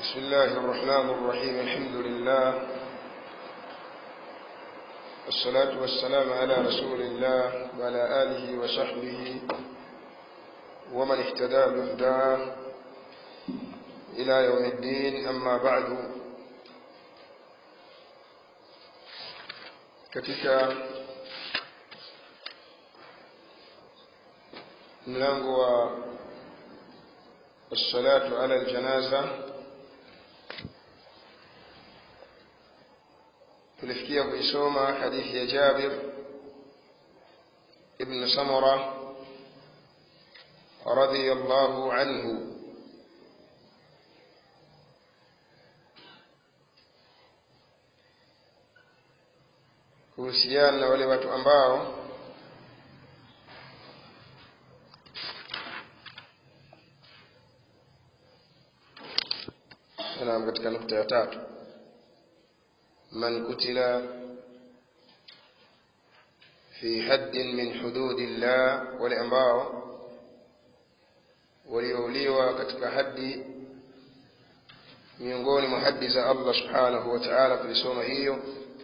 بسم الله الرحمن الرحيم الحمد لله والصلاة والسلام على رسول الله وعلى آله وصحبه ومن اهتدى بهداه إلى يوم الدين أما بعد katika mlango wa الصلاة على الجنازة tulifikia kuisoma hadithi ya Jabir ibn Samura radhiyallahu anhu kuhusiana na wale watu ambao naam katika nukta ya tatu man kutila fi haddin min hududillah wale ambao waliouliwa katika haddi miongoni mwa haddi za Allah subhanahu wa ta'ala tulisoma hiyo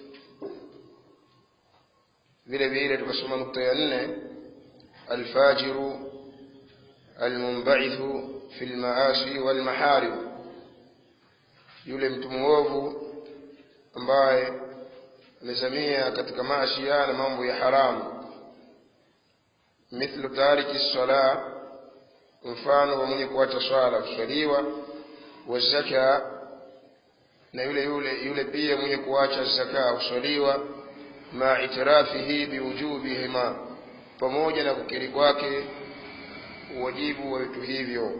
vile vile tukasoma nukta ya nne alfajiru almunbaithu fi lmaasi walmaharim yule mtu mwovu ambaye amezamia katika maashia na mambo ya haramu mithlu tariki sala mfano wa mwenye kuacha swala kuswaliwa wazaka na yule yule yule pia mwenye kuacha zaka kuswaliwa ma itirafihi biwujubihima pamoja na kukiri kwake uwajibu wa vitu hivyo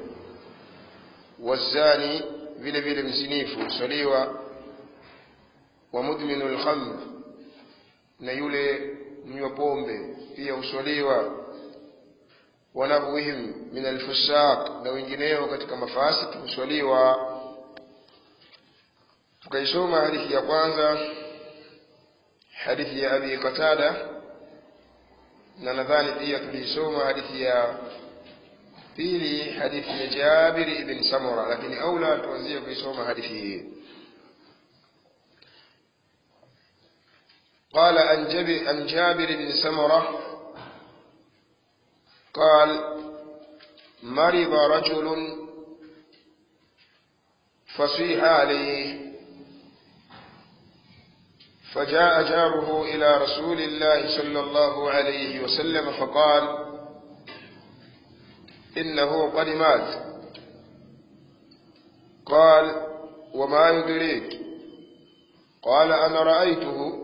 wazani vile vile mzinifu huswaliwa wa mudminu lkhamr na yule mnywa pombe pia huswaliwa wanahwihim min alfusaq na wengineo katika mafasiki huswaliwa tukaisoma hadithi ya kwanza hadithi ya abi qatada na nadhani pia tuliisoma hadithi ya pili hadithi ya jabir ibn samura lakini aula tuanzie kuisoma hadithi hii قال عن جابر, عن جابر بن سمرة قال مرض رجل فصيح عليه فجاء جاره إلى رسول الله صلى الله عليه وسلم فقال إنه قد مات قال وما يدريك قال أنا رأيته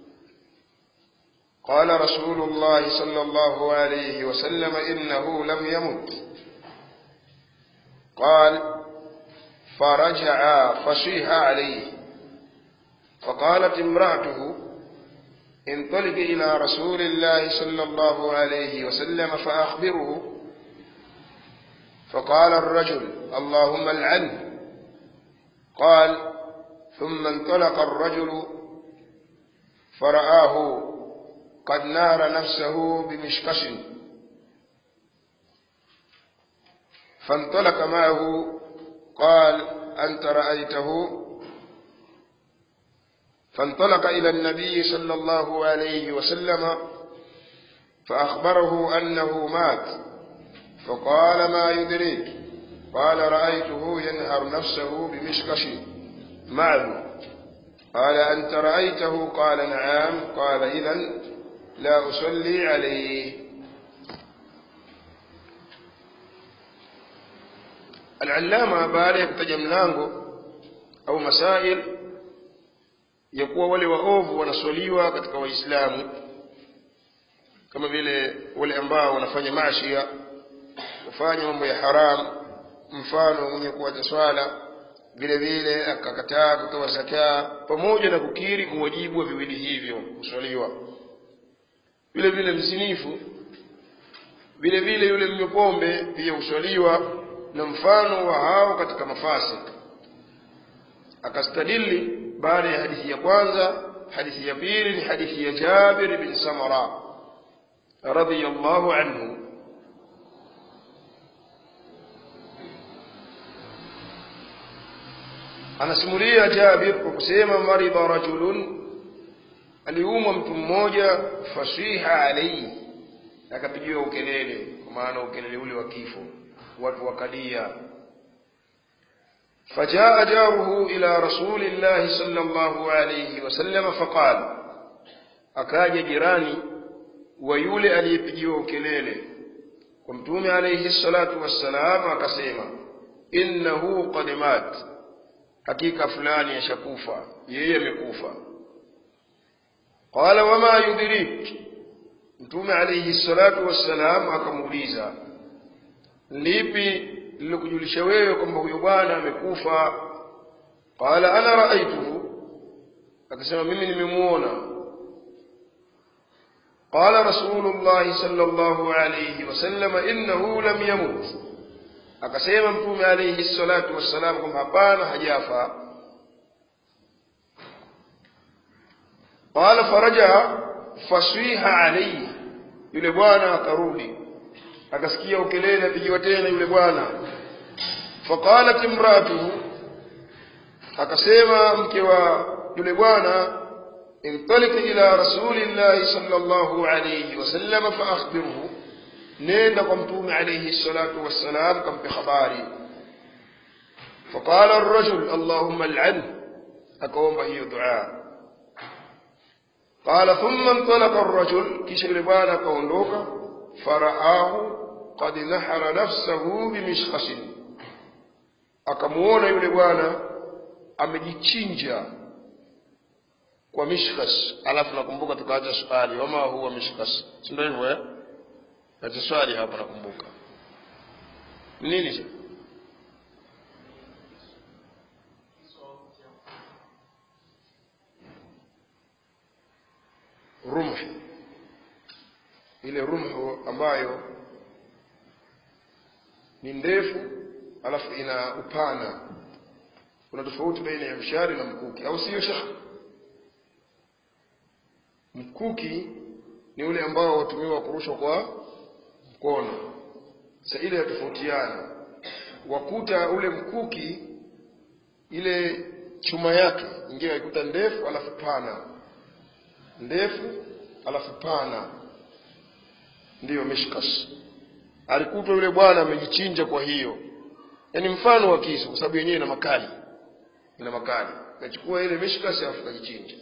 قال رسول الله صلى الله عليه وسلم إنه لم يمت قال فرجع فصيح عليه فقالت امرأته انطلق إلى رسول الله صلى الله عليه وسلم فأخبره فقال الرجل اللهم العنه قال ثم انطلق الرجل فرآه قد نار نفسه بمشكش فانطلق معه قال أنت رأيته فانطلق إلى النبي صلى الله عليه وسلم فأخبره أنه مات فقال ما يدريك قال رأيته ينهر نفسه بمشكش معه قال أنت رأيته قال نعم قال إذا لا أصلي عليه العلامة baada ya kutaja mlango au masail ya kuwa wale waovu wanaswaliwa katika waislamu kama vile wale ambao wanafanya maashia kufanya mambo ya haram mfano mwenye kuacha swala vile vile akakataa kutoa zakaa pamoja na kukiri uwajibu wa viwili hivyo kuswaliwa vile vile mzinifu vile vile yule mnywa pombe pia huswaliwa na mfano wa hao katika mafasik akastadili baada ya hadithi ya kwanza hadithi ya pili ni hadithi ya Jabir bin Samara radhiyallahu anhu anasimulia Jabir kwa kusema marida rajulun aliumwa mtu mmoja fasiha alayhi akapigiwa ukelele kwa maana ukelele ule wa kifo watu wakalia فجاء جاره إلى رسول الله صلى الله عليه وسلم فقال أكاج جيراني ويولي أن يبجيو كليلي ومتومي عليه الصلاة والسلام أكسيما إنه قد مات حقيقة فلان يشكوفا ييمكوفا قال وما يدريك mtume alayhi salatu wassalam akamuuliza lipi lilokujulisha wewe kwamba huyo bwana amekufa qala ana raaituhu akasema mimi nimemuona qala rasulullah sallallahu alayhi wasallam innahu lam yamut akasema mtume alayhi salatu wassalam kwamba hapana hajafa qala faraja faswiha alayhi yule bwana akarudi akasikia ukelele apigiwa tena yule bwana faqalat imraatuhu akasema mke wa yule bwana intalik ila rasulillahi sallallahu alayhi wasallam faakhbirhu nenda kwa mtume alayhi salatu wassalam kampe habari فقال الرجل اللهم العنه أكوم هي دعاء قال ثم انطلق الرجل كيش لبانا كوندوكا فرآه قد نحر نفسه بمشخص akamuona yule bwana amejichinja kwa mishkas alafu nakumbuka tukaacha swali wama huwa mishkas si ndio hivyo eh acha swali hapa nakumbuka nini sasa rumh ile rumhu ambayo ni ndefu alafu ina upana kuna tofauti baina ya mshari na mkuki au sio shekh mkuki ni ule ambao watumiwa kurushwa kwa mkono sasa ile yatofautiana wakuta ule mkuki ile chuma yake ingine waikuta ndefu alafu pana ndefu alafu pana ndiyo mishkas alikutwa yule bwana amejichinja kwa hiyo yaani mfano wa kisu kwa sababu yenyewe ina makali ina makali kachukua ile mishkas alafu kajichinja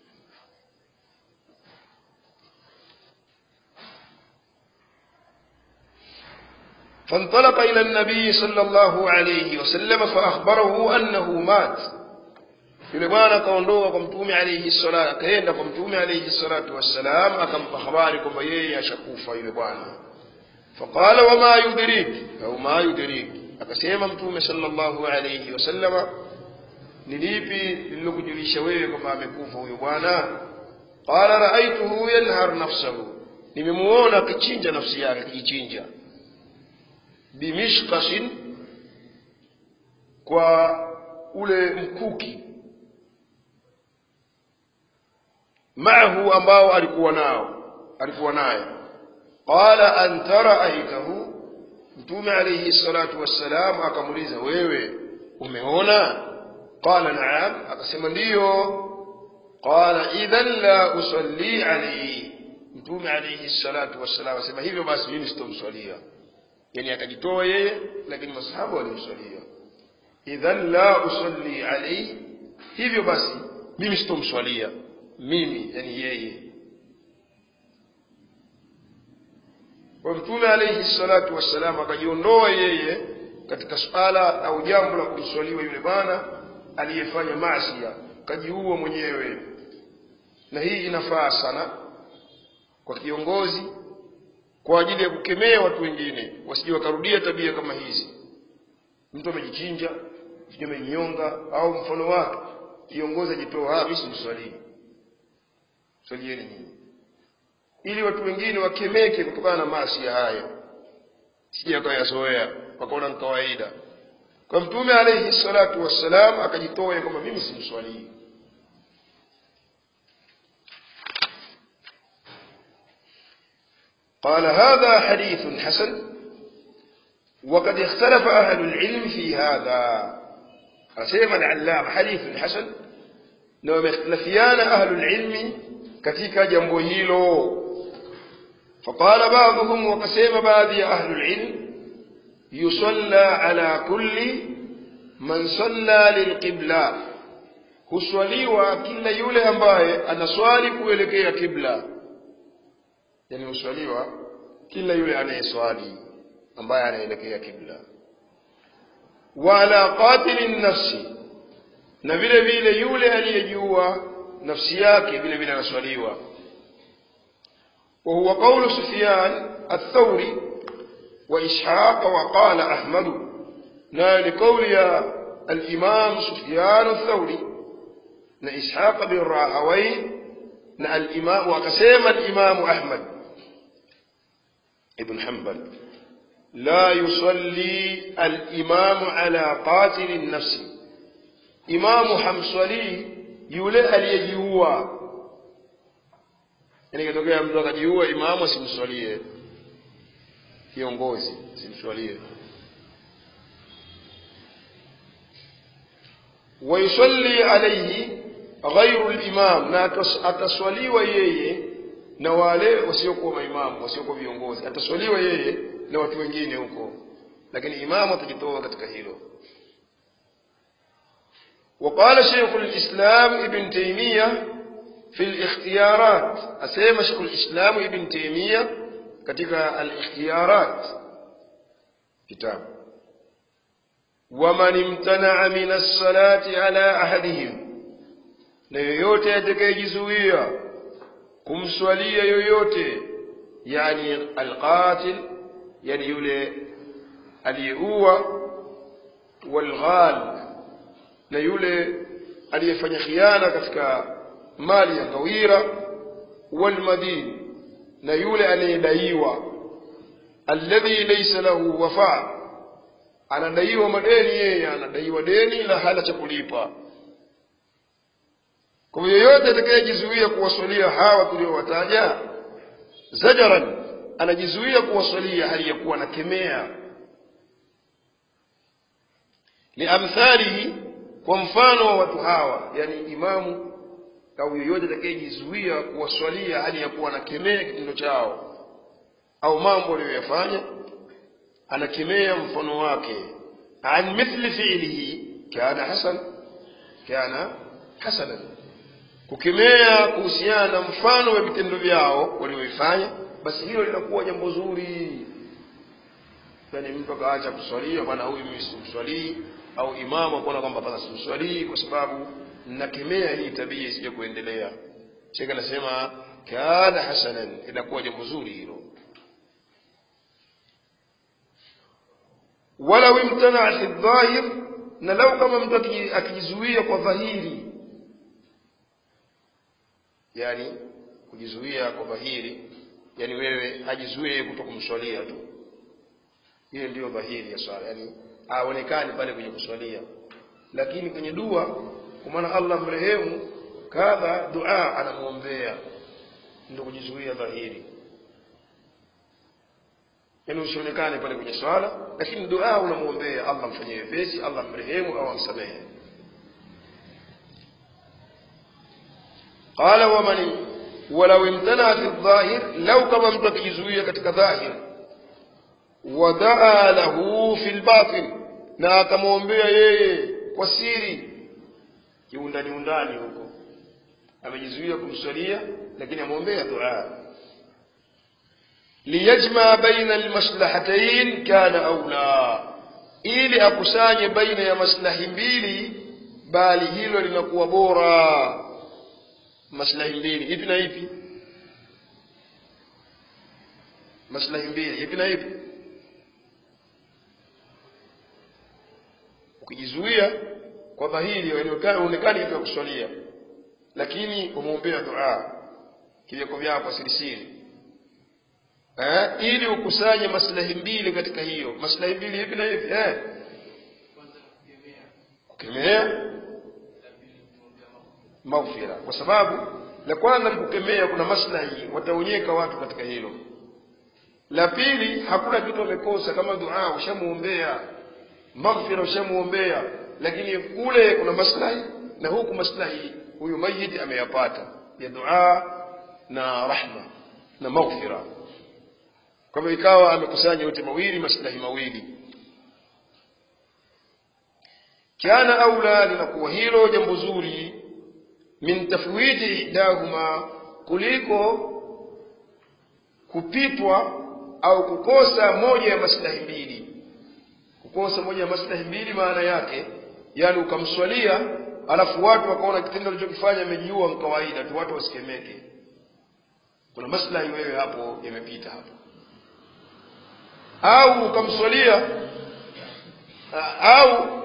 فانطلق إلى النبي صلى الله عليه وسلم فأخبره أنه مات yule bwana akaondoka kwa mtume alayhi salatu akaenda kwa mtume alayhi salatu wassalam akampa habari kwamba yeye ashakufa yule bwana faqala wama yudrik au ma yudrik akasema mtume sallallahu alayhi wasallama ni lipi lililokujulisha wewe kwamba amekufa huyo bwana qala raaituhu yanhar nafsahu nimemuona akichinja nafsi yake akijichinja bimishqashin kwa ule mkuki maahu ambao alikuwa nao alikuwa naye qala anta raaitahu mtume alayhi salatu wassalam akamuuliza wewe umeona qala naam akasema ndiyo qala idhan la usalli alayhi mtume alayhi salatu wassalam asema hivyo basi mimi sitomswalia yani akajitoa yeye lakini masahaba walimswalia idhan la usalli alayhi hivyo basi mimi sitomswalia mimi yani yeye kwa mtume alayhi salatu wassalam akajiondoa yeye katika suala au jambo la kumswaliwa yule bwana aliyefanya maasia kajiua mwenyewe na hii inafaa sana kwa kiongozi kwa ajili ya kukemea watu wengine wasije wakarudia tabia kama hizi mtu amejichinja sijui amejinyonga au mfano wake kiongozi ajitoa mimi simswalii swalieni nyinyi ili watu wengine wakemeke kutokana na maasi haya sije akayazoea wakaona ni kawaida kwa mtume alayhi salatu wassalam akajitoa kwamba mimi simswalii قال هذا حديث حسن وقد اختلف أهل العلم في هذا asema al-allama hadithun hasan na wamekhtalafiana ahlul ilmi katika jambo hilo فقال بعضهم وقسم بعض أهل العلم يصلى على كل من صلى للقبلة huswaliwa kila yule ambaye anaswali kuelekea kibla yani huswaliwa kila yule anayeswali ambaye anaelekea kibla wa ala qatili nafsi na vile vile yule aliyejua nafsi yake vile vile anaswaliwa وهو قول سفيان الثوري وإسحاق وقال أحمد نال قول يا الإمام سفيان الثوري نا إسحاق بن راهوي نا الإمام وقسم الإمام أحمد ابن حنبل لا يصلي الإمام على قاتل النفس إمام حمصلي يولي اليجيوه yani ikitokea mtu akajiua imamu asimswalie kiongozi asimswalie wayusalli alaihi ghairu limam na ataswaliwa yeye na wale wasiokuwa maimamu wasiokuwa viongozi ataswaliwa yeye na watu wengine huko lakini imamu atajitoa katika hilo وقال شيخ الإسلام ابن تيمية في الاختيارات أسيما شيخ الإسلام ابن تيمية katika الاختيارات كتاب ومن امتنع من الصلاة على أحدهم na yoyote atakayejizuia kumswalia yoyote yani alqatil yani yule aliyeua walghal na yule aliyefanya khiana katika mali ya ngawira walmadin na yule anayedaiwa alladhi laysa lahu wafa anadaiwa madeni yeye anadaiwa deni la hala cha kulipa kwa hiyo yoyote atakayejizuia kuwaswalia hawa tuliowataja zajaran anajizuia kuwaswalia hali ya kuwa anakemea liamthalihi kwa mfano wa watu hawa yani imamu au yoyote atakayejizuia kuwaswalia hali ya kuwa anakemea kitendo chao au mambo aliyoyafanya anakemea mfano wake an mithli fi'lihi kana hasan kana hasanan kukemea kuhusiana na mfano wa vitendo vyao walioifanya basi hilo linakuwa jambo zuri yani mtu akaacha kuswalia bwana huyu mimi simswalii au imamu akuona kwamba hapana simswalii kwa sababu nakemea hii tabia isije kuendelea shekhe anasema kana hasanan inakuwa jambo zuri hilo walau imtanaa fi dhahir na lau kama mtu akijizuia kwa dhahiri yani kujizuia kwa dhahiri yani wewe ajizuie kuto kumswalia tu hiyo ndiyo dhahiri ya swala yani aonekani pale kwenye kuswalia lakini kwenye dua kwa maana Allah mrehemu kadha dua anamwombea ndio kujizuia dhahiri yani usionekane pale kwenye swala lakini dua unamwombea Allah mfanyie wepesi Allah mrehemu au amsamehe قال ومن ولو امتنع في الظاهر لو كما mtu akijizuia katika dhahir wadaa lahu fi lbatin na akamwombea yeye kwa siri kiundani undani huko amejizuia kumswalia lakini amwombea dua liyajma baina almaslahatain kana aula ili akusanye baina ya maslahi mbili bali hilo linakuwa bora maslahi mbili ipi na ipi maslahi mbili ipi na ipi ukijizuia kwa dhahiri uonekani hivyo ya kuswalia lakini umwombea dua kivyako vyako sirisiri eh, ili ukusanye maslahi mbili katika hiyo maslahi mbili hivi na hivi eh. kukemea maghfira kwa sababu la kwanza kukemea kuna maslahi wataonyeka watu katika hilo la pili hakuna kitu amekosa kama dua ushamuombea maghfira ushamuombea lakini kule kuna maslahi na huku maslahi huyu mayiti ameyapata ya dua na rahma na maghfira kwa hivyo ikawa amekusanya yote mawili maslahi mawili kana aula linakuwa hilo jambo zuri min tafwidi ihdahuma kuliko kupitwa au kukosa moja ya maslahi mbili kukosa moja ya maslahi mbili maana yake yani ukamswalia alafu watu wakaona kitendo alichokifanya amejiua ni kawaida tu watu wasikemeke kuna maslahi wewe hapo yamepita hapo au ukamswalia au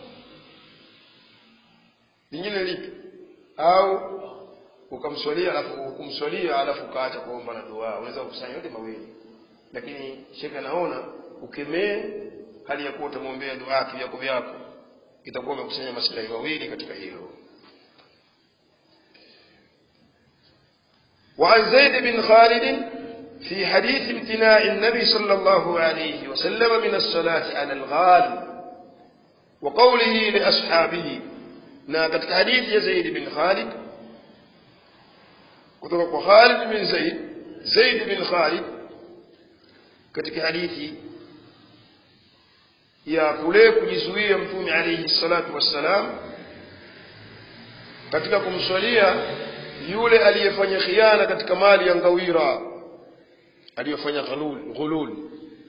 lingine lipi au ukamswalia alafu kumswalia alafu ukaacha kuomba na dua unaweza kukusanya yote mawili lakini shekhe anaona ukemee hali ya kuwa utamwombea dua vyako vyako itakuwa umekusanya maslahi mawili katika hilo وعن زيد بن خالد في حديث امتناع النبي صلى الله عليه وسلم من الصلاة على الغال وقوله لأصحابه na katika hadithi ya Zaid bin Khalid kutoka kwa Khalid bin Zaid Zaid bin Khalid katika hadithi ya kule kujizuia mtume alayhi salatu wassalam katika kumswalia yule aliyefanya khiana katika mali ya ngawira aliyofanya ghulul ghulul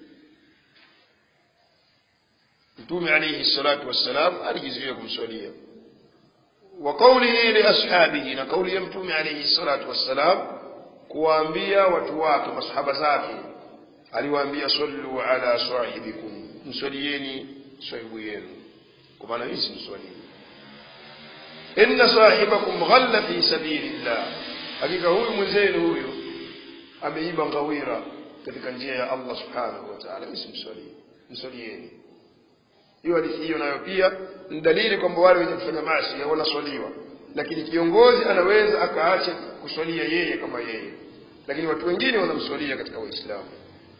mtume alayhi salatu wassalam alijizuia kumswalia وقوله لأصحابه na kauli ya mtume alayhi salatu wassalam kuwaambia watu wake masahaba zake aliwaambia sallu ala sahibikum mswalieni sahibu yenu kwa maana hii simswalii inna sahibakum ghalla fi sabilillah hakika huyu mwenzenu huyu ameiba ngawira katika njia ya Allah subhanahu wa ta'ala msimswalii mswalieni hiyo hadithi hiyo nayo pia ni dalili kwamba wale wenye kufanya maasi wanaswaliwa lakini kiongozi anaweza akaacha kuswalia yeye kama yeye lakini watu wengine wanamswalia katika waislamu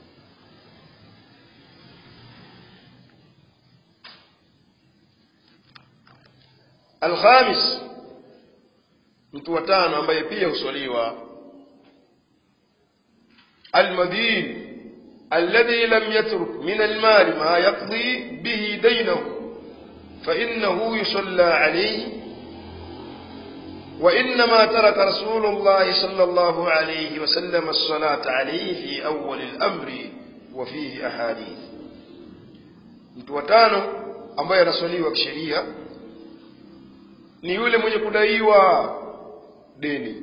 alkhamis mtu wa tano ambaye pia huswaliwa almadin الذي لم يترك من المال ما يقضي به دينه فإنه يصلى عليه وإنما ترك رسول الله صلى الله عليه وسلم الصلاة عليه في أول الأمر وفيه أحاديث mtu watano ambaye anaswaliwa kisheria ni yule mwenye kudaiwa deni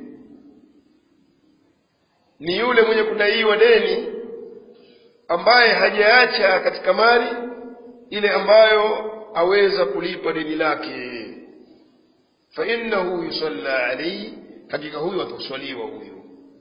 ni yule mwenye kudaiwa deni ambaye hajaacha katika mali ile ambayo aweza kulipa deni lake fa innahu yusalla alayhi hakika huyu ataswaliwa huyu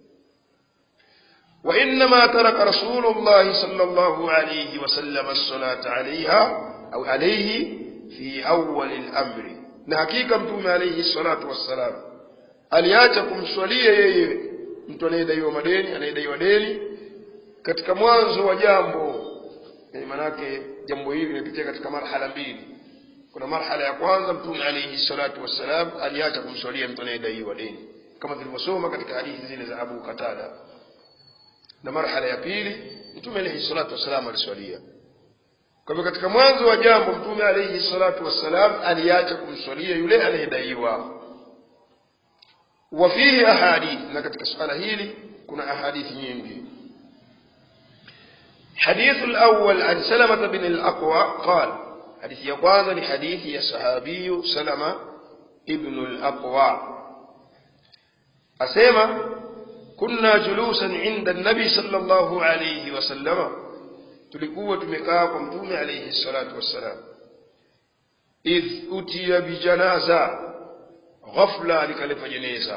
wa innama taraka rasulullah sallallahu alayhi wasallam as-salata alayha au alayhi fi awwal al-amri na hakika mtume alayhi salatu wassalam aliacha kumswalia yeye mtu anayedaiwa madeni anayedaiwa deni katika mwanzo wa jambo yani manake jambo hili limepitia katika marhala mbili kuna marhala ya kwanza mtume alayhi salatu wassalam aliacha kumswalia mtu anayedaiwa deni kama tulivyosoma katika hadithi zile za Abu Qatada na marhala ya pili mtume alayhi salatu wassalam aliswalia kwa hivyo katika mwanzo wa jambo mtume alayhi salatu wassalam aliacha kumswalia yule anayedaiwa wa fihi ahadith na katika suala hili kuna ahadithi nyingi حديث الأول عن سلمة بن الأقوى قال حديث يقواز لحديث يا صحابي سلمة ابن الأقوى أسيما كنا جلوسا عند النبي صلى الله عليه وسلم tulikuwa tumekaa kwa mtume alayhi salatu wassalam idh utiya bijanaza ghafla likaleta jeneza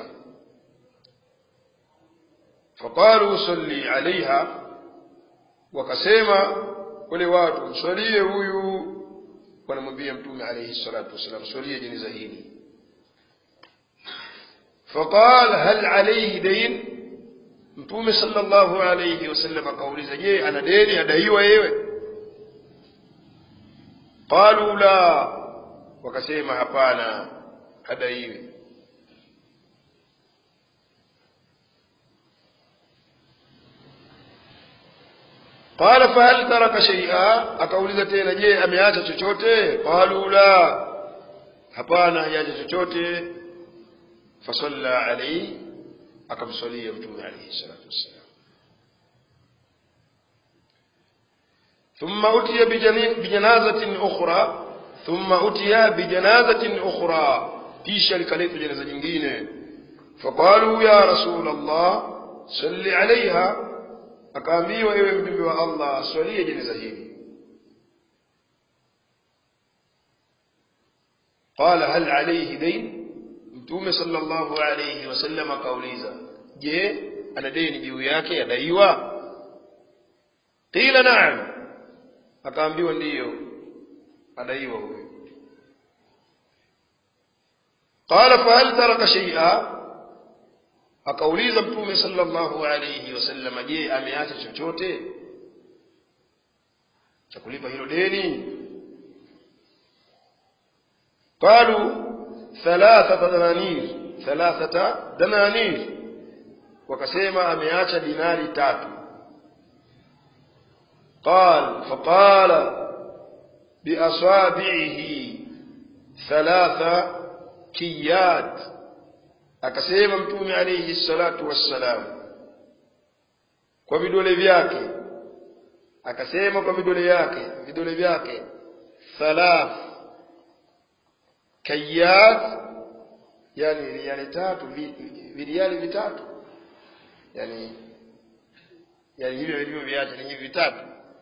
faqalu salli alaiha wakasema wale watu mswalie huyu wanamwambia mtume alayhi salatu wassalam swalie jeneza hili faqal hal alayhi dayn mtume sallallahu alayhi wasallam akauliza je ana deni adaiwa yewe qalu la wakasema hapana hadaiwi qala fahal taraka shaia akauliza tena je ameacha chochote qalu la hapana hajacha chochote fasalla alaihi akamswalia mtume alaihi salatu wassalam ثم أتي بجنازة أخرى ثم أتي بجنازة أخرى kisha likaletwa jeneza jingine faqalu ya rasul allah salli alaiha akaambiwa ewe mjumbe wa allah swalie jeneza hili qala hal alaihi dain mtume sala llahu alaihi wasallam akauliza je ana deni juu yake adaiwa qila naam akaambiwa ndiyo adaiwa huyo qala fahal taraka shaia akauliza mtume sallallahu alayhi wasallam je ameacha chochote cha kulipa hilo deni qalu thalathata dananir thalathata dananir wakasema ameacha dinari tatu قال فقال بأصابعه ثلاث كيات akasema mtume alayhi salatu wassalam kwa vidole vyake akasema kwa vidole yake vidole vyake thalath kayat yani riali tatu viriali vitatu yani yani hivyo vilivyo viacha ni hivi vitatu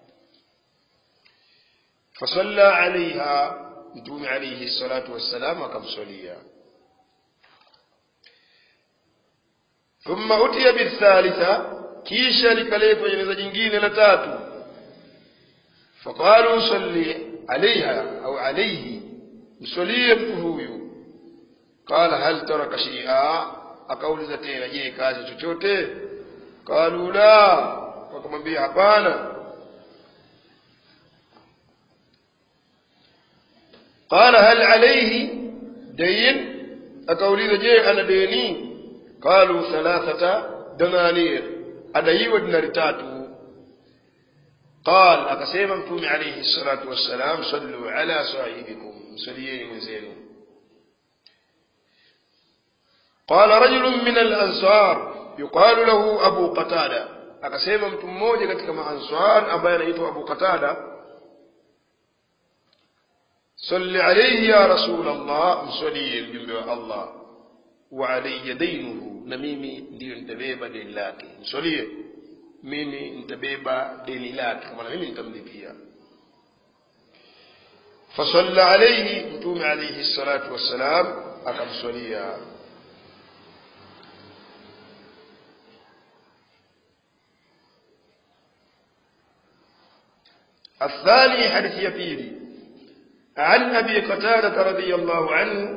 fasalla alaiha mtume alaihi salatu wassalam akamswalia thumma utiya bithalitha kisha likaletwa jeneza jingine la tatu faqalu salli alaiha au alaihi mswalie mtu huyu qala hal taraka shay'a akauliza tena je kazi chochote qalu la wakamwambia hapana قال هل عليه دين akauliza je ana deni qalu thalathata dananir adaiwa dinari tatu qal akasema mtume alayhi salatu wassalam sallu ala sahibikum msalieni mwenzenu قال رجل من الأنصار يقال له أبو قتادة akasema mtu mmoja katika maansar ambaye anaitwa Abu Qatada صل عليه يا رسول الله mswalie mjumbe wa Allah wa alayya dainuhu na mimi ndiyo nitabeba deni lake mswalie mimi nitabeba deni lake kwa maana mimi nitamlipia fasalla alayhi mtume alayhi salatu wassalam akamswalia الثاني حديث يبيلي عن أبي قتادة رضي الله عنه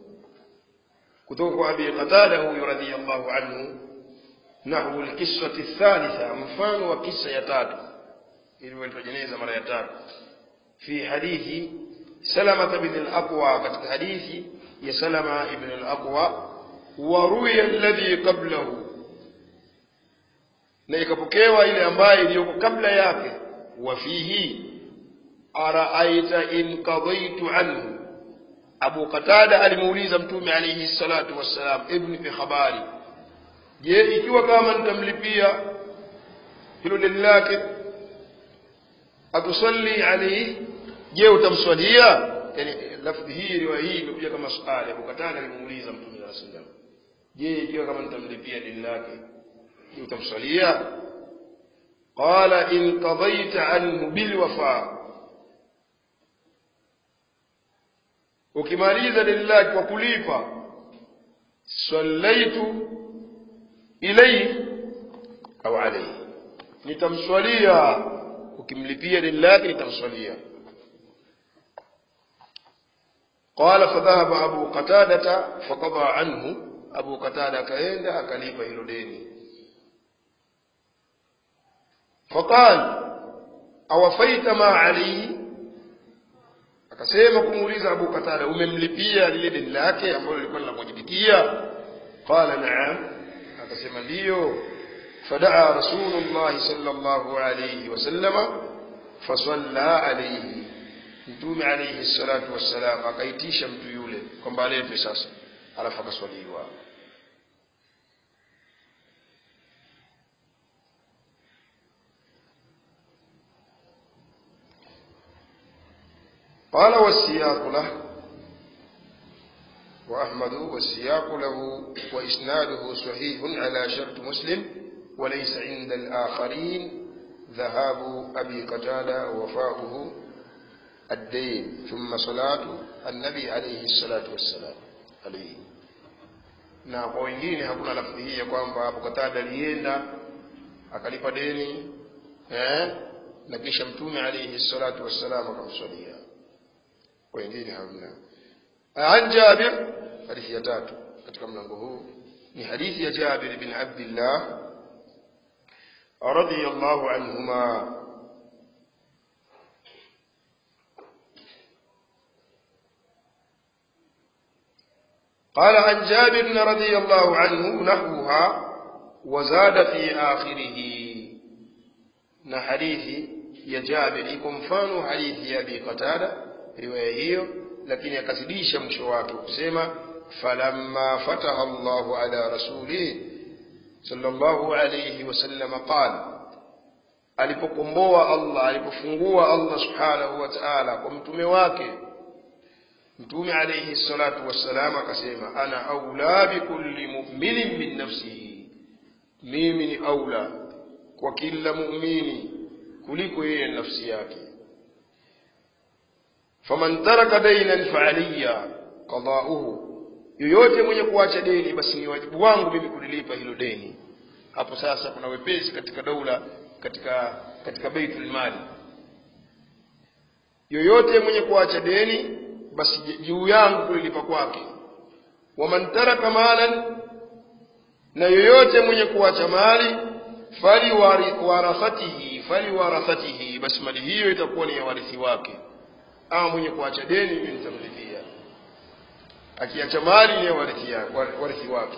كتوك أبي قتادة رضي الله عنه نحو القصة الثالثة مفان وقصة يتات إلو الجنيزة مرة يتات في حديث سلمة بن الأقوى كتك حديث يا سلمة بن الأقوى وروي الذي قبله na ikapokewa ile ambayo iliyoko kabla yake wafihi araaita in qadaitu anhu abu qatada alimuuliza mtume alayhi salatu wassalam ibn fi habari je ikiwa kama nitamlipia hilo deni lake atusalli alayhi je utamswalia yani lafdhi hii riwaya hii imekuja kama swali abu qatada alimuuliza mtume sallallahu alayhi wasallam je ikiwa kama nitamlipia deni lake je utamswalia qala in qadaita anhu bilwafa ukimaliza deni lake kwa kulipa sallaitu ilayhi au alayhi nitamswalia ukimlipia deni lake nitamswalia قال فذهب أبو قتادة فقضى عنه أبو قتادة كأين أكليف هيلوديني فقال أوفيت ما عليه akasema kumuuliza abu qatada umemlipia lile deni lake ambalo lilikuwa linamwajibikia qala naam akasema ndiyo fadaa rasulullahi sallallahu alayhi wasallama fasalla alayhi mtume alayhi salatu wassalam akaitisha mtu yule kwamba aletwe sasa alafu akaswaliwa قال والسياق له وأحمد والسياق له وإسناده صحيح على شرط مسلم وليس عند الآخرين ذهاب أبي قتادة ووفاؤه الدين ثم صلاة النبي عليه الصلاة والسلام عليه na kwa wengine hakuna lafdhi hii ya kwamba Abu Qatada alienda akalipa deni eh, na kisha mtume alayhi salatu wassalam akamswalia kwa wengine hamna an Jabir hadithi ya tatu katika mlango huu ni hadithi ya Jabir bin Abdullah radiyallahu anhuma قال عن جابر رضي الله عنه نحوها وزاد في آخره na hadithi ya Jabir iko mfano hadithi ya Abi Qatada riwaya hiyo lakini akazidisha mwisho wake kusema falamma fataha Allahu ala rasulihi sallallahu alayhi wasallam qala alipokomboa Allah alipofungua Allah subhanahu wa ta'ala kwa mtume wake mtume alayhi salatu wassalam akasema ana aula bikulli mu'minin min nafsihi mimi ni aula kwa kila muumini kuliko yeye nafsi yake faman taraka dainan faaliya qada'uhu yoyote mwenye kuacha deni basi ni wajibu wangu mimi kulilipa hilo deni hapo sasa kuna wepesi katika daula katika katika baitul mali yoyote mwenye kuacha deni basi juu yangu kulilipa kwake waman taraka malan na yoyote mwenye kuacha mali fali warathatihi fali warathatihi basi mali hiyo itakuwa ni ya warithi wake ama mwenye kuacha deni mimi nitamlipia akiacha mali ni ya warithi yake warithi wake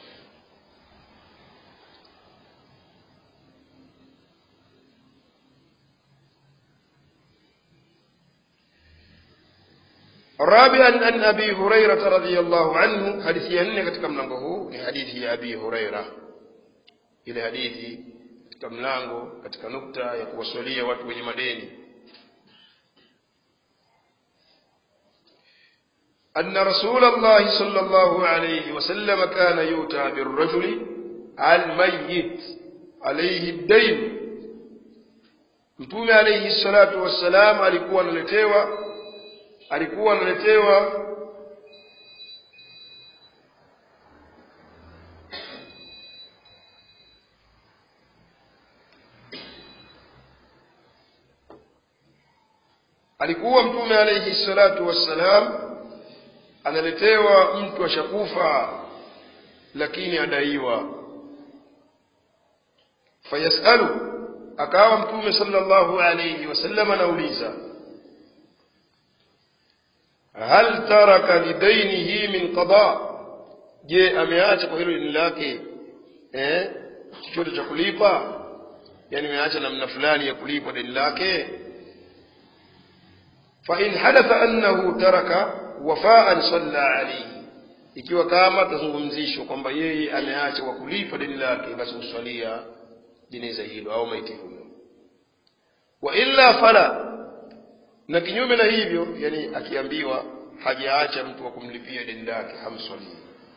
رابعا عن ابي هريره رضي الله عنه حديث ينne katika mlango huu ni hadithi ya abi huraira ile hadithi katika mlango katika nukta ya kuwaswalia watu wenye madeni أن رسول الله صلى الله عليه وسلم كان يؤتى بالرجل الميت عليه الدين mtume alayhi salatu wassalam alikuwa analetewa alikuwa analetewa alikuwa mtume alayhi salatu wassalam analetewa mtu ashakufa lakini adaiwa fayasalu akawa mtume sallallahu alayhi wasallam anauliza hal taraka lidainihi min qada je ameacha kwa hilo deni lake eh chochote cha kulipa yani ameacha namna fulani ya kulipa deni lake fa in hadatha annahu taraka wafaan salla alayhi ikiwa kama tazungumzishwa kwamba yeye ameacha kwa kulipa deni lake basi uswalia jeneza hilo au maiti huyo wa illa fala na kinyume na hivyo yani akiambiwa hajaacha mtu wa kumlipia deni lake hamswalii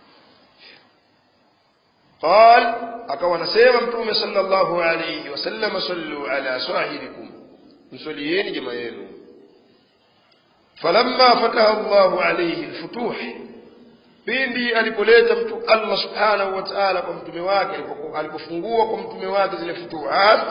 قال akawa anasema mtume sallallahu alayhi wasallam sallu ala sahibikum mswalieni jamaa yenu falamma fataha Allahu alayhi alfutuh pindi alipoleta mtu Allah subhanahu wa ta'ala kwa mtume wake alipofungua kwa mtume wake zile futuhat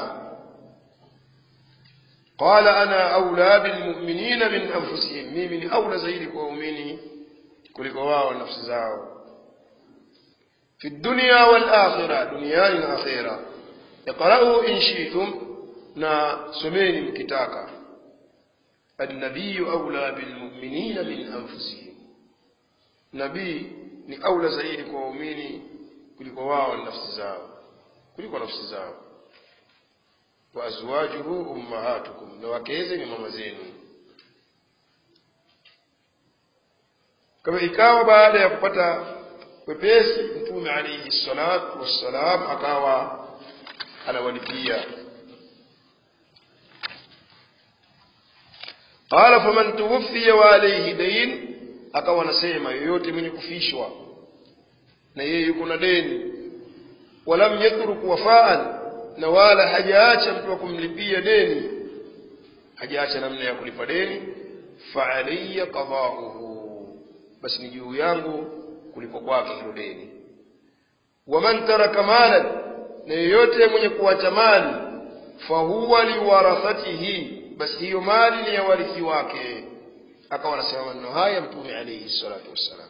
qala ana aula bilmu'minina min anfusihim mimi ni aula zaidi kwa waumini kuliko wao nafsi zao في الدنيا والآخرة دنيا الآخرة اقرأوا إن شئتم نا سمين مكتاكا annabiyu aula bilmuminina min anfusihim nabii ni aula zaidi kwa waumini kuliko wao na nafsi zao kuliko nafsi zao wa azwajuhu ummahatukum na wakeze ni mama zenu kama ikawa baada ya kupata wepesi mtume alaihi salatu wassalam akawa anawalipia qala faman tuwuffiya wa alayhi dain akawa anasema yoyote mwenye kufishwa na yeye yuko na deni walam yatruk wafaan na wala hajaacha mtu wa kumlipia deni hajaacha namna ya kulipa deni faalaya qadauhu basi ni juu yangu kulipo kwake hilo deni waman taraka malan na yeyote mwenye kuacha mali fahuwa liwarathatihi basi hiyo mali ni ya warithi wake akawa anasema maneno haya mtume alaihi salatu wassalam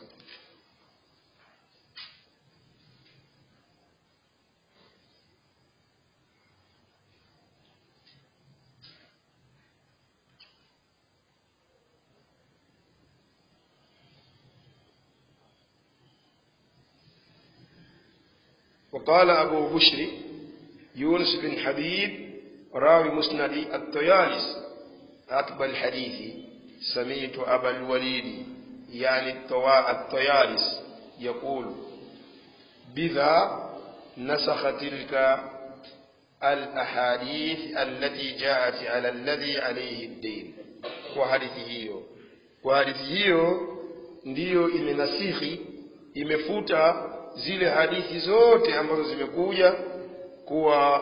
وقال أبو بشر يونس بن حبيب راوي مسند الطيالس أكبر الحديث سمعت أبا الوليد يعني الطيالس يقول بذا نسخ تلك الأحاديث التي جاءت على الذي عليه الدين وحديث hiyo kwa hadithi hiyo ndiyo imenasikhi imefuta zile hadithi zote ambazo zimekuja kuwa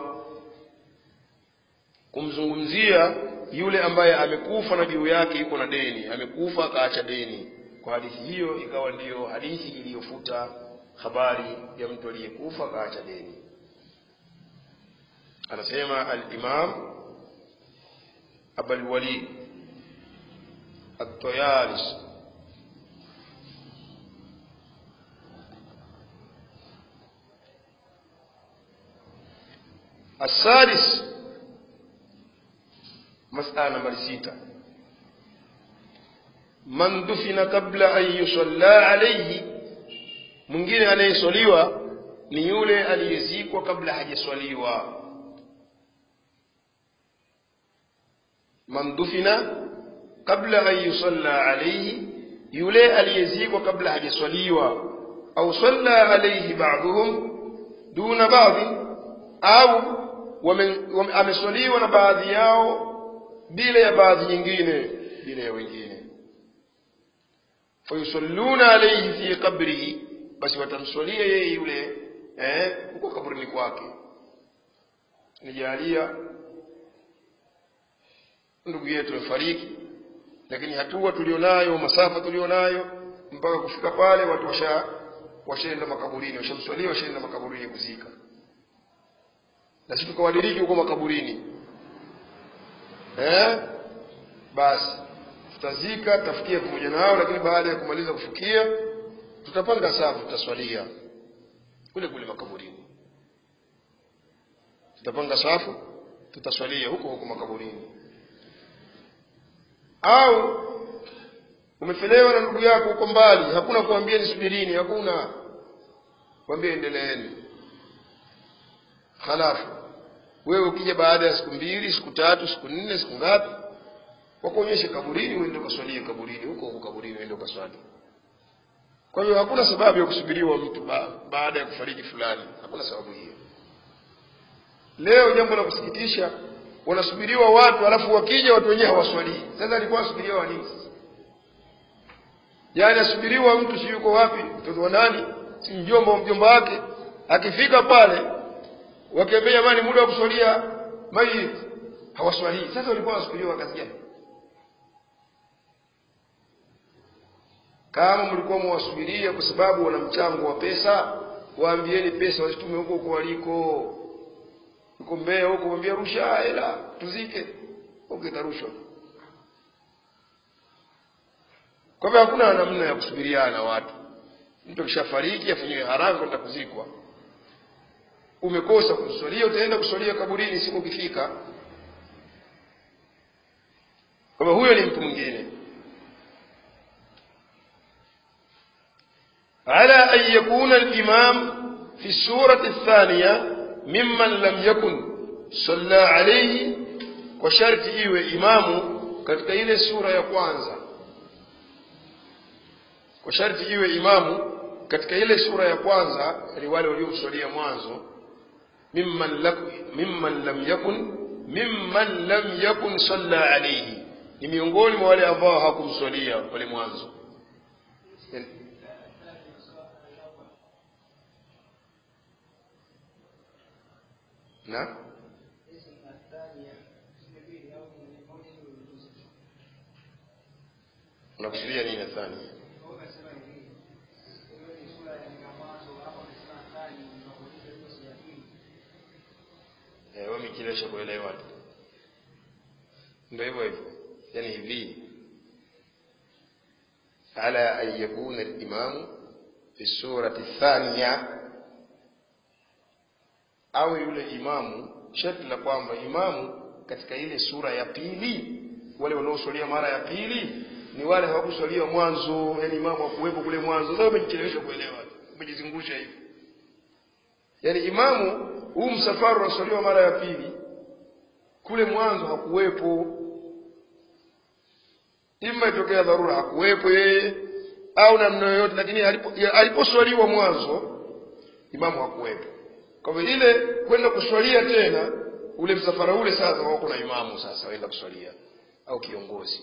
kumzungumzia yule ambaye amekufa na juu yake yuko na deni amekufa akaacha deni kwa hadithi hiyo ikawa ndiyo hadithi iliyofuta habari ya mtu aliyekufa akaacha deni anasema alimam abalwalid الطيالس السادس مسألة نمبر ستة من دفن قبل أن يصلى عليه mwingine anayeswaliwa ni yule aliyezikwa kabla hajaswaliwa man dufina kabla an yusalla alayhi yule aliyezikwa kabla hajaswaliwa au salla alayhi ba'dhum duna ba'dhi au ameswaliwa na baadhi yao bila ya baadhi nyingine bila ya wengine fayusalluna alayhi fi qabrihi basi watamswalia yeye yule eh huko kaburini kwake nijalia ndugu yetu amefariki lakini hatua tulionayo masafa tulionayo mpaka kufika pale watu washa washaenda makaburini washamswalia washaenda makaburini kuzika na sisi tukawadiriki huko makaburini eh basi tutazika tutafikia pamoja nao lakini baada ya kumaliza kufikia tutapanga safu tutaswalia kule kule makaburini tutapanga safu tutaswalia huko huko makaburini au umechelewa na ndugu yako huko mbali hakuna kuambia nisubirini hakuna kwambia endeleeni halafu wewe ukija baada ya siku mbili siku tatu siku nne siku ngapi wakuonyeshe kaburini uende ukaswalie kaburini huko huko kaburini uende ukaswali kwa hiyo hakuna sababu ya kusubiriwa mtu ba baada ya kufariki fulani hakuna sababu hiyo leo jambo la kusikitisha wanasubiriwa watu alafu wakija watu wenyewe hawaswalii sasa alikuwa asubiriwa wa nini sasa yaani asubiriwa mtu si yuko wapi mtoto wa nani si mjomba wa mjomba wake akifika pale wakiambia jamani muda wa kuswalia mayit hawaswalii sasa walikuwa wasubiriwa kazi gani kama mlikuwa mwasubiria kwa sababu wana mchango wa pesa waambieni pesa wasitume huko huko waliko uko Mbeya huko mwambie rusha hela tuzike huko itarushwa kwa hivyo hakuna namna ya kusubiriana watu mtu akishafariki afanyiwe haraka kwenda kuzikwa umekosa kuswalia utaenda kuswalia kaburini siku ukifika kwamba huyo ni mtu mwingine على أن يكون الإمام في السورة الثانية ممن لم يكن صلى عليه وشرط إيوه إمامه katika ile sura ya kwanza kwa sharti iwe imamu katika ile sura ya kwanza ni wale waliomswalia mwanzo mimman, laku, mimman lam yakun mimman lam yakun salla alayhi ni miongoni mwa wale ambao hawakumswalia wale mwanzo na unakusudia nini athani wamechelewesha kuelewa tu ndo hivyo hivyo yani hivi ala an yakuna limamu fi surati thania au yule imamu sharti la kwamba imamu katika ile sura ya pili wale wanaoswalia mara ya pili ni wale hawakuswalia mwanzo yani imamu hakuwepo kule mwanzo sasa umejichelewesha kuelewa umejizungusha hivi yani imamu huu msafara unaswaliwa mara ya pili kule mwanzo hakuwepo ima itokea dharura hakuwepo yeye au namna yoyote lakini aliposwaliwa mwanzo imamu hakuwepo kwa hivyo ile kwenda kuswalia tena ule msafara ule sasa wako na imamu sasa waenda kuswalia au kiongozi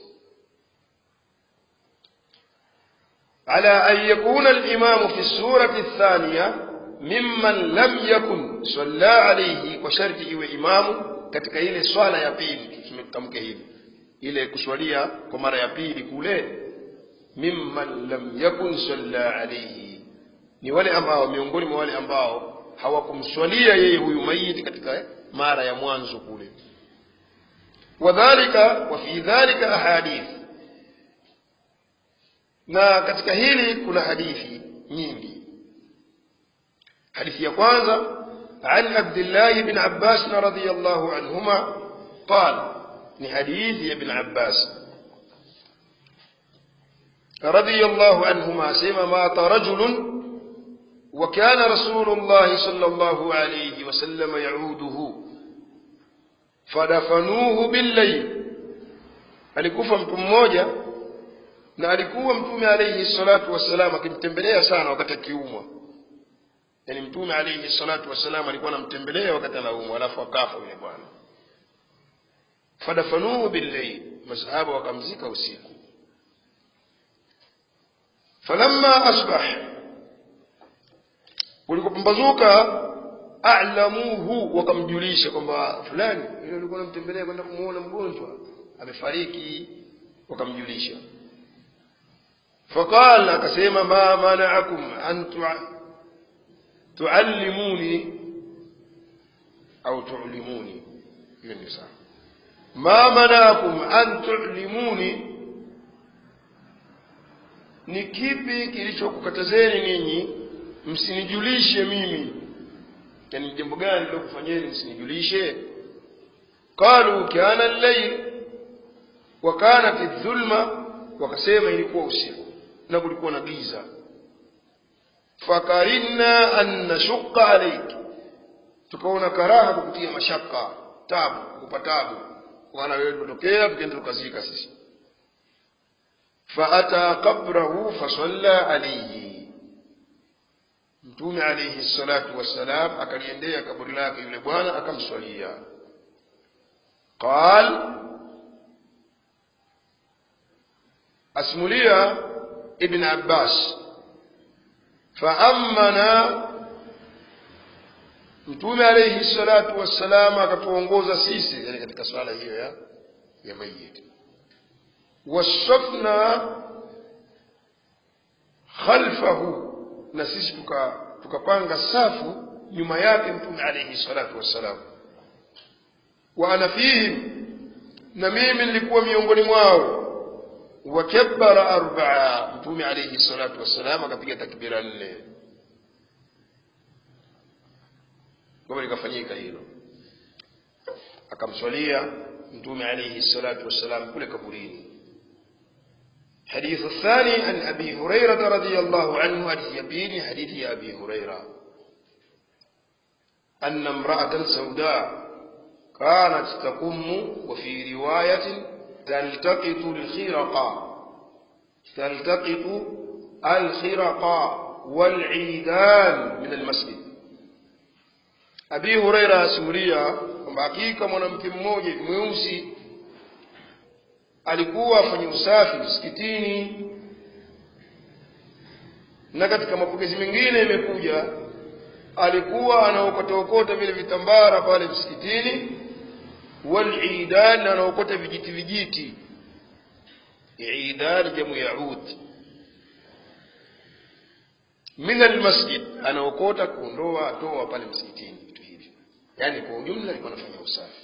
على أن يكون الإمام في السورة الثانية ممن لم يكن صلى عليه وشرط إيوه إمام katika ile swala ya pili tumetamke hivi ile kuswalia kwa mara ya pili kule mimman lam yakun salla alayhi ni wale ambao miongoni mwa wale ambao hawakumswalia yeye huyu maiti katika mara ya mwanzo kule wadhalika wa fi dhalika ahadith na katika hili kuna hadithi nyingi hadithi ya kwanza عن عبد الله بن عباس رضي الله عنهما قال لحديث ابن عباس رضي الله عنهما سيما مات رجل وكان رسول الله صلى الله عليه وسلم يعوده فدفنوه بالليل alikufa mtu mmoja na alikuwa mtume alayhi salatu wassalam akimtembelea sana wakati akiumwa yani mtume alayhi salatu wassalam alikuwa anamtembelea wakati anaumwa alafu akafa yule bwana fadafanuhu billayl masahaba wakamzika usiku falamma asbah ulipopambazuka a'lamuhu wakamjulisha kwamba fulani yule alikuwa anamtembelea kwenda kumuona mgonjwa amefariki wakamjulisha faqala akasema ma mana'akum an tuallimuni au tu'limuni mimi sawa ma mana'akum an tu'limuni ni kipi kilichokukatazeni ninyi msinijulishe mimi yani jambo gani lilokufanyeni msinijulishe qalu kana al-layl wa kanat dhulma wakasema ilikuwa usiku na kulikuwa na giza fakarinna an nashqa alayk tukaona karaha kukutia mashaka tabu kukupa tabu wana wewe tutokea tukaenda tukazika sisi faata qabrahu fasalla alayhi mtume alayhi salatu wassalam akaliendea kaburi lake yule bwana akamswalia qal asmulia ibn abbas faamana mtume alayhi salatu wassalam akatuongoza sisi yani katika swala hiyo ya ya mayit wasafna khalfahu na sisi tuka tukapanga safu nyuma yake mtume alayhi salatu wassalam wa ana fihim na mimi nilikuwa miongoni mwao wakabbara arbaa mtume alayhi salatu wassalam akapiga takbira nne kwamba likafanyika hilo akamswalia mtume alayhi salatu wassalam kule kaburini حديث الثاني عن أبي هريرة رضي الله عنه حديث يبيني حديث أبي هريرة أن امرأة سوداء كانت تقم وفي رواية تلتقط الخرقة تلتقط الخرقة والعيدان من المسجد Abi Huraira asimulia kwamba hakika mwanamke mmoja mweusi alikuwa afanye usafi msikitini, na katika mapokezi mengine imekuja alikuwa anaokota vile vitambara pale msikitini, walidan, anaokota vijiti vijiti. Idan jamu yaud min almasjid, anaokota kuondoa atoa pale msikitini vitu hivyo, yaani kwa ujumla alikuwa anafanya usafi.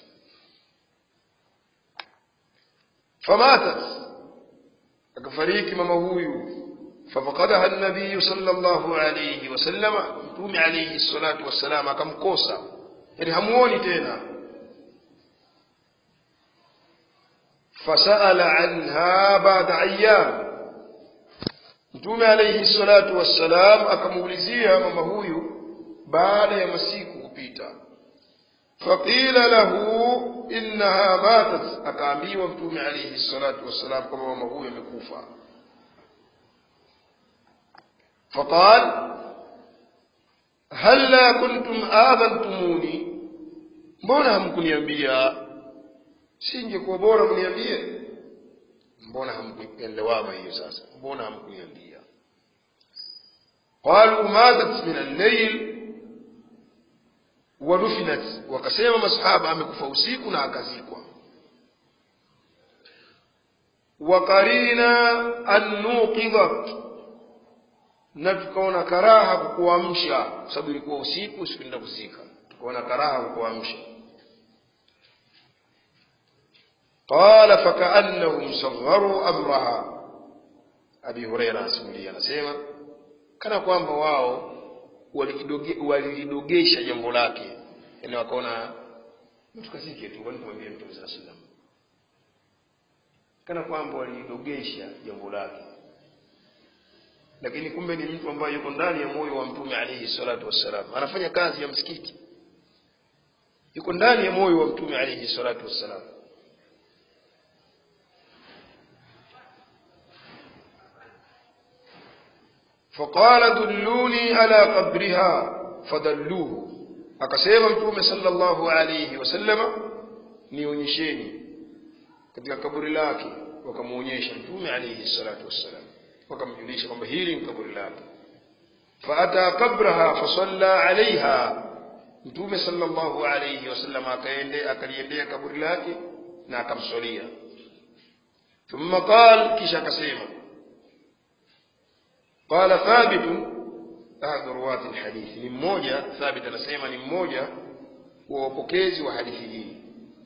famatat akafariki mama huyu fafakadaha nabiyu sallallahu alayhi wasallama mtume alayhi salatu wassalam akamkosa yani hamuoni tena fasaala anha baada ayyam mtume alayhi salatu wassalam akamuulizia mama huyu baada ya masiku kupita faqila lahu innaha matat akaambiwa mtume alayhi salatu wassalam kwamba mama huyu amekufa faqal halla kuntum adhantumuni mbona hamkuniambia singekuwa bora mniambie mbona hamkuelewama hiyo sasa mbona hamkuniambia qalu matat min al-layl wadufinat wakasema masahaba amekufa usiku na akazikwa wakarina an nuqidat na tukaona karaha kukuamsha kwa sababu ilikuwa usiku sikuenda kuzika tukaona karaha kukuamsha qala fakaannahum sagharu amraha abi huraira asimulia anasema kana kwamba wao walidogesha jambo lake yani wakaona mtu kazike tu kwani kumwambia mtume saa salam kana kwamba walidogesha jambo lake lakini kumbe ni mtu ambaye yuko ndani ya moyo wa mtume alayhi salatu wassalam anafanya kazi ya msikiti yuko ndani ya moyo wa mtume alayhi salatu wassalam فقال دلوني على قبرها فدلوه akasema mtume sallallahu alayhi wasallama nionyesheni katika kaburi lake wakamuonyesha mtume alayhi salatu wassalam wakamjulisha kwamba hili ni kaburi lake faata qabraha fasalla alaiha mtume sallallahu alayhi wasallam akaende akaliendea kaburi lake na akamswalia thumma qal kisha akasema qala thabit ahadu ruwati lhadithi ni mmoja thabit anasema ni mmoja wa wapokezi wa hadithi hii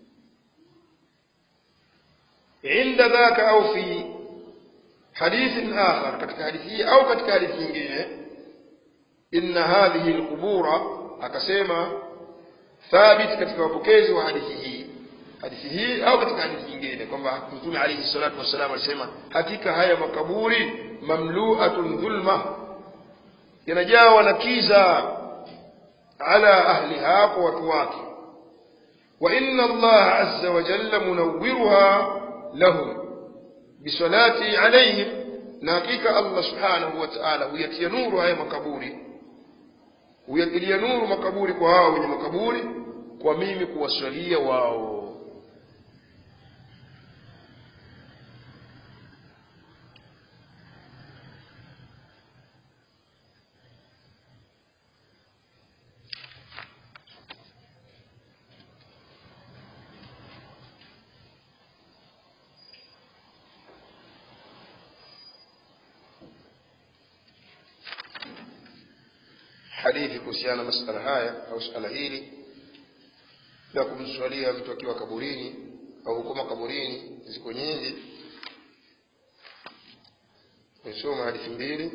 inda dhaka au fi حديث آخر katika hadithi hii au katika hadithi nyingine inna hadhihi alqubura akasema thabit katika wapokezi wa hadithi hii hadithi hii au katika hadithi nyingine kwamba mtume alayhi salatu wassalam alisema hakika haya makaburi mamlu'atun dhulma yanajawa na kiza ala ahliha kwa watu wake wa inna allaha azza wa jalla munawwiruha lahum bisalati alaihim na hakika allah subhanahu wa taala huyatia nuru haya makaburi huyatilia nuru makaburi kwa hao wenye makaburi kwa mimi kuwaswalia wao hadithi kuhusiana na masala haya au suala hili la kumswalia mtu akiwa kaburini au huko makaburini ziko nyingi nisoma hadithi mbili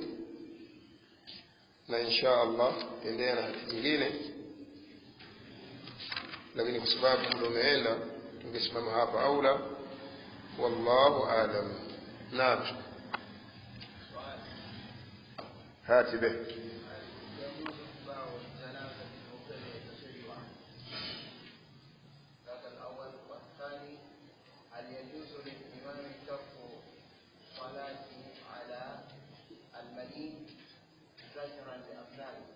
na insha allah tendea na hadithi nyingine lakini kwa sababu muda umeenda tungesimama hapa au la wallahu alam naam hati be يجوز اتباع الجنازة المبتدئ تشيعا هذا الأول والثاني هل يجوز للإمام ترك صلاته على المدين زجرا لأبنائه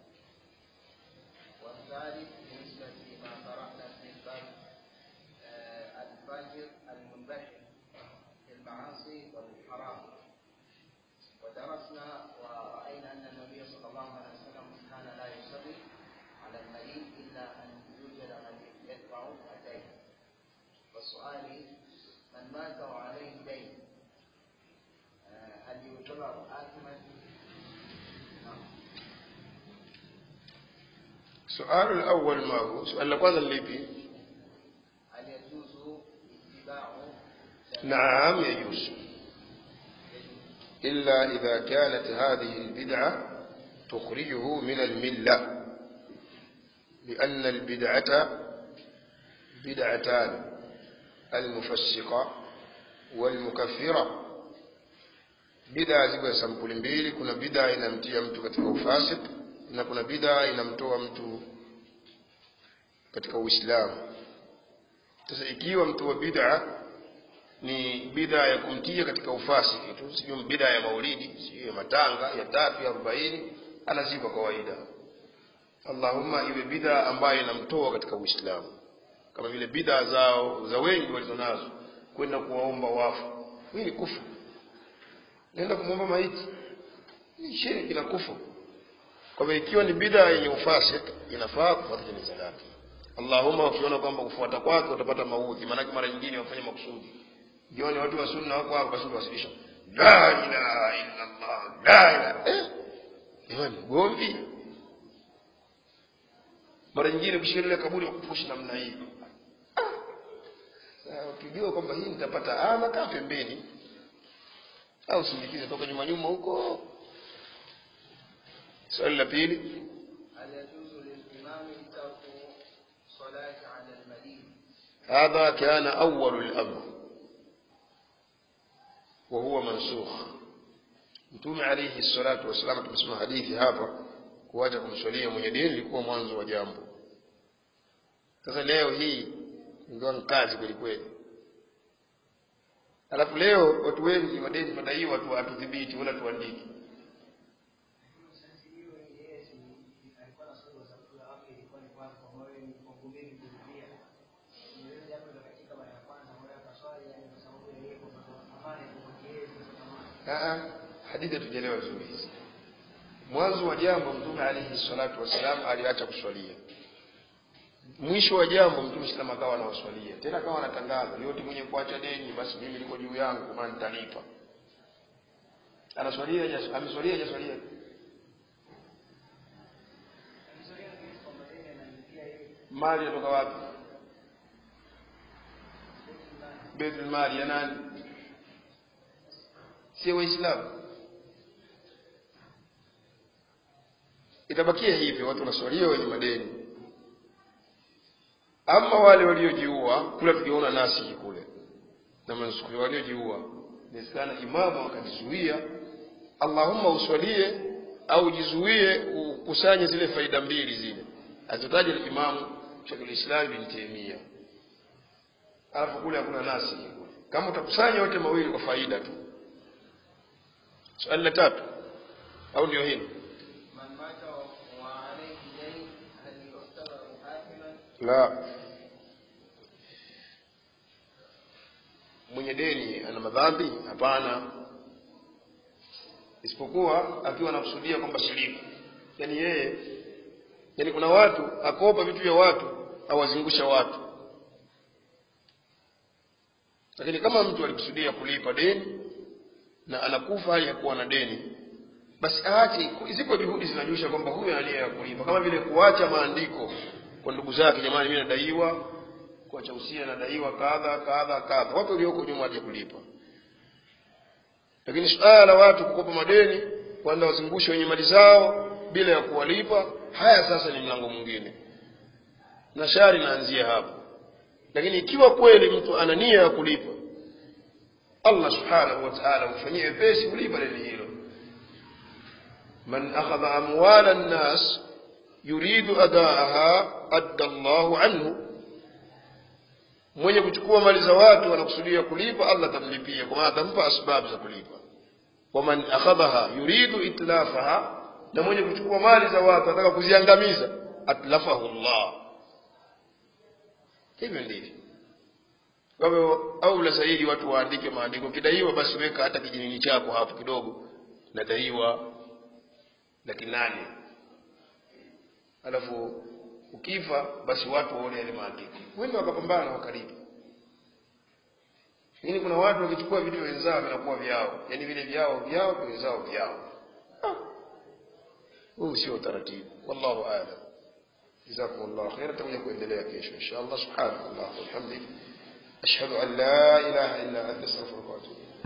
والثالث بالنسبة لما قرأنا في الباب آه، الفاجر المنبحر في المعاصي والحرام ودرسنا ورأينا أن النبي صلى الله عليه وسلم كان لا يصلي على المريض إلا أن يوجد من يدفع الدين والسؤال من مات وعليه دين آه، هل يعتبر آثما؟ نعم sualu lawal ma hu suali la kwanza ni lipi هل يجوز اتباع naam yajuzu إلا إذا كانت هذه البدعة تخرجه من الملة لأن البدعة بدعتان المفسقة والمكفرة bid'a ziko sampuli mbili kuna bid'a inamtia mtu katika ufasik na kuna bid'a inamtoa mtu katika uislamu sasa ikiwa mtu wa bid'a ni bid'a ya kumtia katika ufasiki tu sio bid'a ya maulidi sio ya matanga ya tatu ya arobaini anazikwa kawaida allahumma iwe bid'a ambayo inamtoa katika uislamu kama vile bid'a zao za wengi walizonazo kwenda kuwaomba wafu hii ni kufu nenda kumwomba maiti ni shirki na kufu kwa hivyo ikiwa ni bid'a yenye ufasik inafaa kufuata jeneza lake allahumma ukiona kwamba kufuata kwake utapata maudhi maanake mara nyingine wafanya makusudi jioni watu wa sunna wako hapo basi wasilisha la ilaha illa allah la ilaha eh jamani gomvi mara nyingine kushika ile kaburi wa kupushi namna hii Ah. Sasa ukijua kwamba hii nitapata ama kaa pembeni au sindikize toka nyuma nyuma huko swali la pili هل يجوز للإمام ترك صلاة على المدين هذا كان أول الأمر وهو منسوخ mtume alayhi salatu wassalam tumesema hadithi hapa kuacha kumswalia mwenye dini ilikuwa mwanzo wa jambo sasa leo hii ingawa ni kazi kweli kweli alafu leo watu wengi madeni tunadaiwa tu hatudhibiti wala tuandiki Aa, hadithi hatujaelewa vizuri hizi mwanzo wa jambo mtume alayhi salatu wassalam aliacha kuswalia mwisho wa jambo mtume sallam akawa anawaswalia tena akawa anatangaza yote mwenye kuacha deni basi mimi liko juu yangu maana nitalipa anaswalia haja- ameswalia hajaswalia mali yatoka wapi baitul mali ya nani sio waislamu itabakia hivyo watu wanaswalia wenye madeni ama wale waliojiua kule tukiona nasi kule na mansuku waliojiua inawezekana imamu akajizuia allahumma uswalie au jizuie ukusanye zile faida mbili zile azotaja limamu shekul islam bin taimia alafu kule hakuna nasi kule kama utakusanya yote mawili kwa faida tu swali la tatu au ndio hilo من مات وعليه دين هل يعتبر آثما؟ la mwenye deni ana madhambi hapana isipokuwa akiwa anakusudia kwamba shirika yaani yeye yaani kuna watu akopa vitu vya watu awazungusha watu lakini kama mtu alikusudia kulipa deni na anakufa hali ya kuwa na deni basi aache zipo juhudi zinajulisha kwamba huyu ana nia ya kulipa kama vile kuacha maandiko kwa ndugu zake jamani mimi nadaiwa kuacha usia nadaiwa kadha kadha kadha watu walioko nyuma waje kulipa lakini suala la watu kukopa madeni kwenda wazungushe wenye mali zao bila ya kuwalipa haya sasa ni mlango mwingine na shari naanzia hapo lakini ikiwa kweli mtu ana nia ya kulipa allah subhanahu wa taala humfanyia wepesi kulipa deni hilo man akhadha amwala nnas yuridu adaaha adda llahu anhu mwenye kuchukua mali za watu anakusudia kulipa allah atamlipia kwa maana atampa asbabu za kulipa waman akhadhaha yuridu itlafaha na mwenye kuchukua mali za watu anataka kuziangamiza atlafahu llah hivyo ndivyo kwa hivyo aula zaidi watu waandike maandiko kidaiwa basi weka hata kijinini chako hapo kidogo nadaiwa laki nane alafu ukifa basi watu waone yale maandiko wende wakapambana wakalipa lakini kuna watu wakichukua vitu wenzao vinakuwa vyao yaani vile vyao vyao wenzao vyao huu sio utaratibu wallahu alam جزاكم الله خيرا تقول kuendelea kesho insha allah subhanahu wa ta'ala walhamdulillah ashhadu an la ilaha illa anta astaghfiruka wa atubu